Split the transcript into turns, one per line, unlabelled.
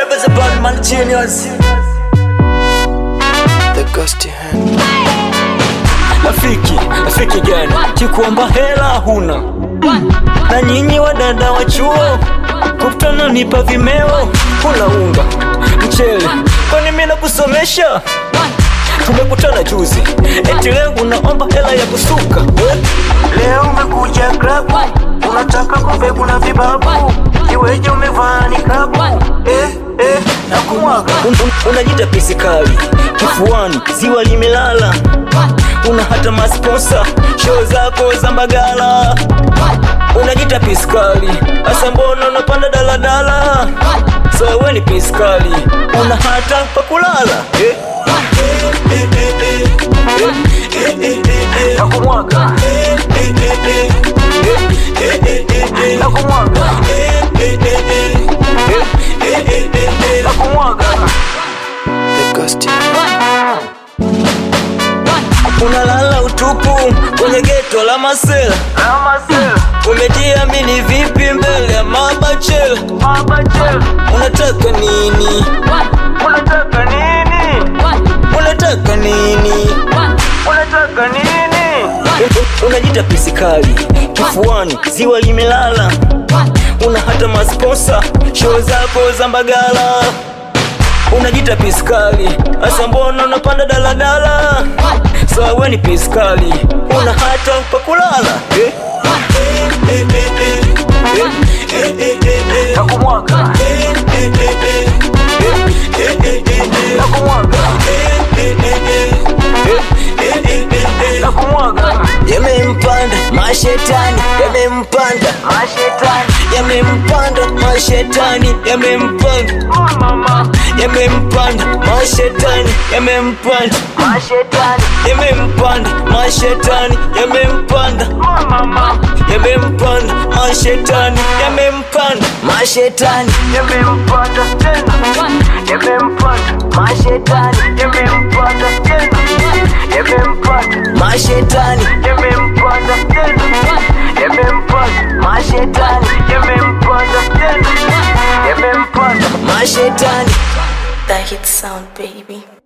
Rebels a bad man genius.
The Gusty Hand.
Rafiki, rafiki gani? Kikuomba hela huna. Na nyinyi wadada wa chuo kukutana nipa vimeo, kula unga mchele, kwani mimi nakusomesha? Tumekutana juzi, eti leo unaomba hela ya kusuka eh?
Leo umekuja club, unataka kumbe kuna vibabu, iweje umevaa nikabu eh, eh, na kumwaga
Un- un- unajita pisi kali kifuani, ziwa limelala, una hata masponsa show zako za Mbagala. Unajita pisi kali, asa mbona unapanda daladala? So we ni pisi kali, una hata pa kulala eh?
na kumwaga na kumwaga na kumwaga
The Gusty Hand.
Unalala utupu kwenye geto la masela, umejiamini vipi mbele ya mabachela? Unataka nini?
unataka nini
Unataka nini?
unataka nini
Un- unajita pisi kali kifuani, ziwa limelala, una hata masponsa show zako za Mbagala. Unajita pisi kali, asa mbona unapanda daladala? Sawa, we ni pisi kali, una hata pa kulala eh?
na kumwaga na kumwaga na kumwaga
Yamempanda mashetani, yamempanda
mashetani
yamempanda mashetani, yamempanda
mama
yamempanda mashetani, yamempanda
mashetani
yamempanda mashetani, yamempanda
mama
yamempanda mashetani, yamempanda mashetani
yamempanda tena yamempanda mashetani yamempanda tena yamempanda
mashetani
yamempanda tena yamempanda mashetani yamempanda tena yamempanda
mashetani
That hit sound, baby.